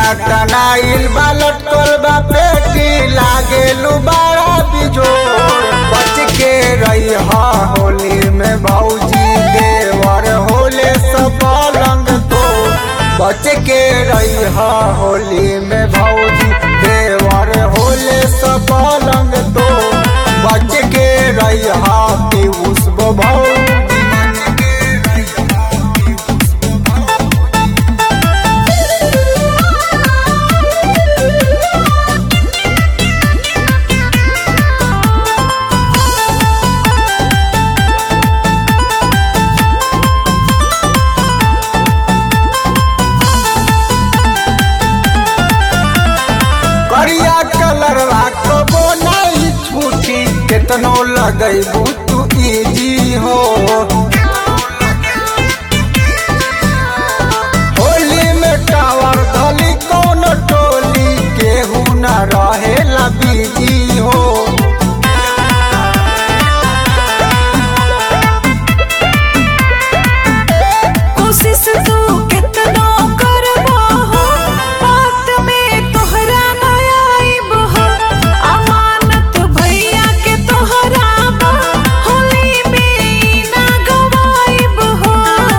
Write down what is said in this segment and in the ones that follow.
टनाइल बा लटकल बा पेटी लागेलू बड़ा बिजोर बच के रही होली में भौजी देवर होले सब पलंग तो बच के रही होली में भौजी देवर होले सब पलंग तो बच के रही पीयूष भौजी करिया कलर कबो नहीं छूटी केतनो लगैबू तू इजी हो होली में टावर धली कौन टोली केहू न रहेला बीजी हो कोशिश तू कितना करबो हो बात में तोहरा न आइब हो अमानत भैया के तोहरा बा होली में ना गवाइब हो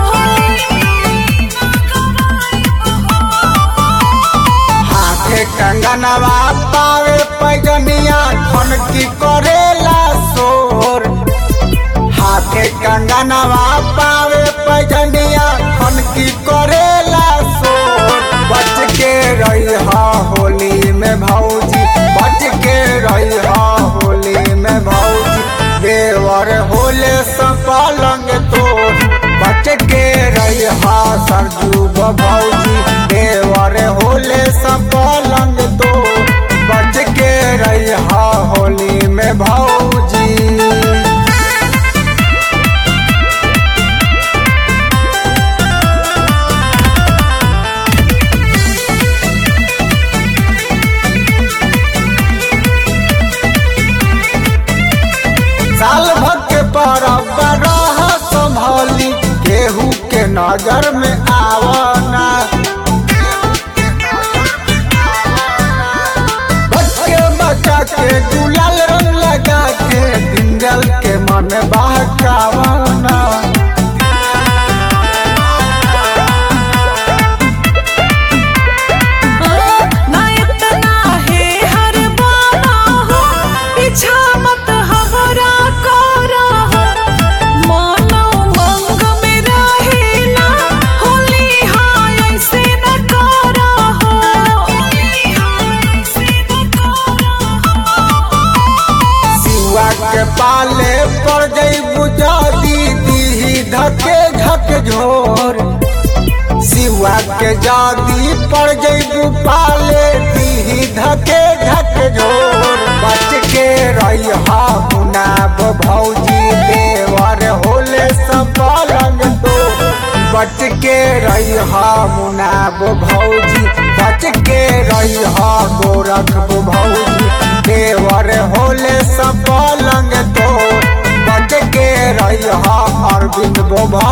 हाथे कंगनवा पावे पैजनिया खन की करेला शोर हाथे कंगनवा पावे पैजनिया खन की करेला शोर बच के रही होली में भौजी बच के रही होली में भौजी देवर होले सब पलंग तोड़ बच के रही सरजू भौजी देवर होले सब पलंग तोड़ बच के रही होली में भौजी साल भर के परब रह संभली केहू के नजर में आवना बच्चे बच्चा के गुलाल रंग लगा के दिंगल के मन बहकावना ना इतना है हर बाना हो पीछा मत हमरा करा हो मानो मंग में रहेला होली हाय ऐसे न करा हो होली हाय ऐसे न करा सिवा के पाले पड़ गई बुझा दीदी धके धक झोर सिवा के जादी पड़ गई पाले दी धके धक झोर बच के रही मुनाब भौजी देवर होले सब पलंग तो बच के रही मुनाब भौजी बच के रही गोरख भौजी देवर होले सब पलंग तो बच के रही अरविंद भौजी